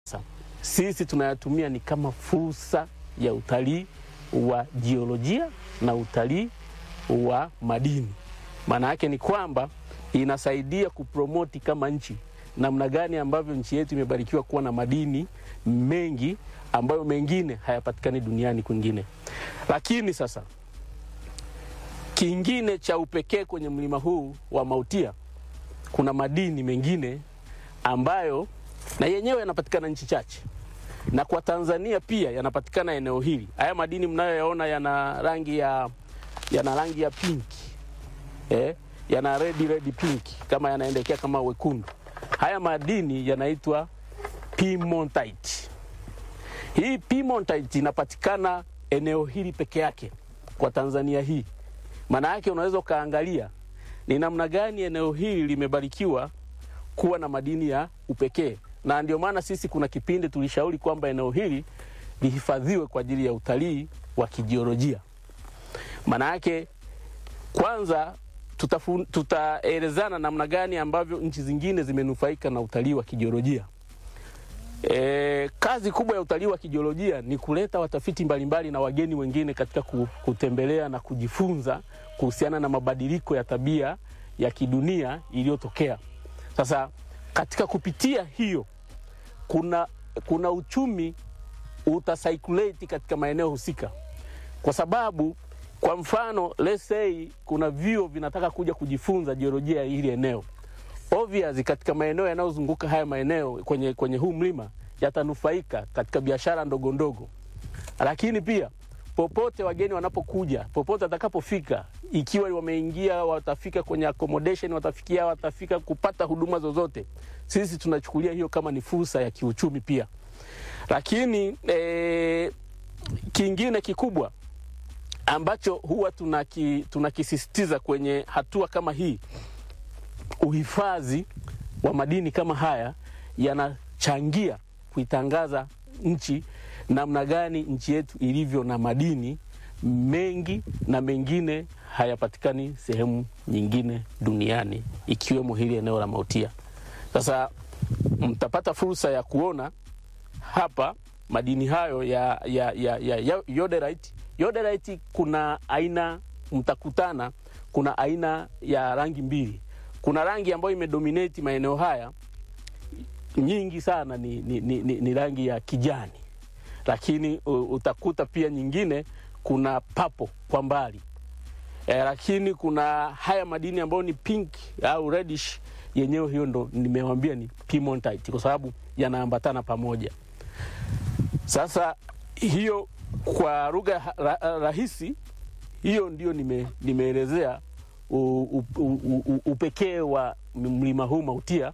sisi tunayatumia ni kama fursa ya utalii wa jiolojia na utalii wa madini. Maana yake ni kwamba inasaidia kupromoti kama nchi namna gani ambavyo nchi yetu imebarikiwa kuwa na madini mengi ambayo mengine hayapatikani duniani kwingine. Lakini sasa kingine cha upekee kwenye mlima huu wa Mautia, kuna madini mengine ambayo na yenyewe yanapatikana nchi chache, na kwa Tanzania pia yanapatikana eneo hili. Haya madini mnayoyaona yana rangi ya yana rangi ya pinki eh, yana red red pink kama yanaendekea kama wekundu. Haya madini yanaitwa piemontite. Hii piemontite inapatikana eneo hili peke yake kwa Tanzania hii. Maana yake unaweza ukaangalia ni namna gani eneo hili limebarikiwa kuwa na madini ya upekee, na ndio maana sisi kuna kipindi tulishauri kwamba eneo hili lihifadhiwe kwa ajili ya utalii wa kijiolojia. Maana yake kwanza tutafu- tutaelezana namna gani ambavyo nchi zingine zimenufaika na utalii wa kijiolojia. E, kazi kubwa ya utalii wa kijiolojia ni kuleta watafiti mbalimbali na wageni wengine katika ku- kutembelea na kujifunza kuhusiana na mabadiliko ya tabia ya kidunia iliyotokea. Sasa katika kupitia hiyo kuna, kuna uchumi utacirculate katika maeneo husika, kwa sababu kwa mfano let's say kuna vyuo vinataka kuja kujifunza jiolojia ya hili eneo obvious katika maeneo yanayozunguka haya maeneo kwenye, kwenye huu mlima yatanufaika katika biashara ndogo ndogo, lakini pia popote wageni wanapokuja, popote watakapofika, ikiwa wameingia, watafika kwenye accommodation, watafikia, watafika kupata huduma zozote, sisi tunachukulia hiyo kama ni fursa ya kiuchumi pia. Lakini eh, kingine kikubwa ambacho huwa tunaki, tunakisisitiza kwenye hatua kama hii uhifadhi wa madini kama haya yanachangia kuitangaza nchi namna gani nchi yetu ilivyo na madini mengi na mengine hayapatikani sehemu nyingine duniani ikiwemo hili eneo la Mautia. Sasa mtapata fursa ya kuona hapa madini hayo ya, ya, ya, ya, ya yoderite. Yoderite kuna aina, mtakutana, kuna aina ya rangi mbili. Kuna rangi ambayo imedominate maeneo haya nyingi sana ni, ni, ni, ni, ni rangi ya kijani, lakini uh, utakuta pia nyingine kuna papo kwa mbali e, lakini kuna haya madini ambayo ni pink au reddish, yenyewe hiyo ndo nimewambia ni piemontite kwa sababu yanaambatana pamoja. Sasa hiyo kwa lugha ha- ra, rahisi hiyo ndio nime, nimeelezea u- u- u- u- upekee wa mlima huu Mautia.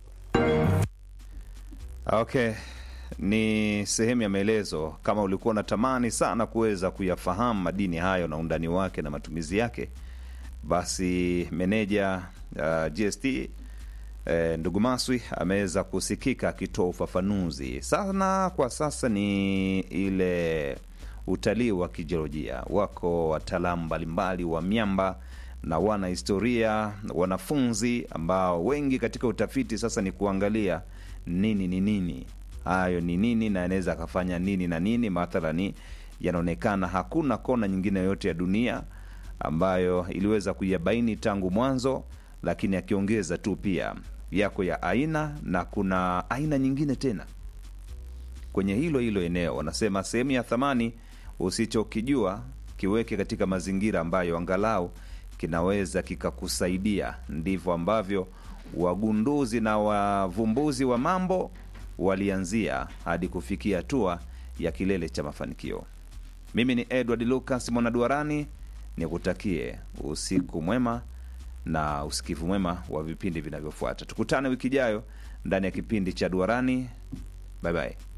Okay, ni sehemu ya maelezo. Kama ulikuwa unatamani sana kuweza kuyafahamu madini hayo na undani wake na matumizi yake, basi meneja uh, GST eh, ndugu Maswi ameweza kusikika akitoa ufafanuzi sana. Kwa sasa ni ile utalii wa kijiolojia, wako wataalamu mbalimbali wa miamba na wana historia, wanafunzi ambao wengi katika utafiti sasa ni kuangalia nini ni nini, hayo ni nini na anaweza akafanya nini na nini. Mathalani, yanaonekana hakuna kona nyingine yoyote ya dunia ambayo iliweza kuyabaini tangu mwanzo, lakini akiongeza tu pia yako ya aina na kuna aina nyingine tena kwenye hilo hilo eneo. Wanasema sehemu ya thamani usichokijua kiweke katika mazingira ambayo angalau kinaweza kikakusaidia. Ndivyo ambavyo wagunduzi na wavumbuzi wa mambo walianzia hadi kufikia hatua ya kilele cha mafanikio. Mimi ni Edward Lucas Mwanaduarani, nikutakie usiku mwema na usikivu mwema wa vipindi vinavyofuata. Tukutane wiki ijayo ndani ya kipindi cha Duarani. Bye bye.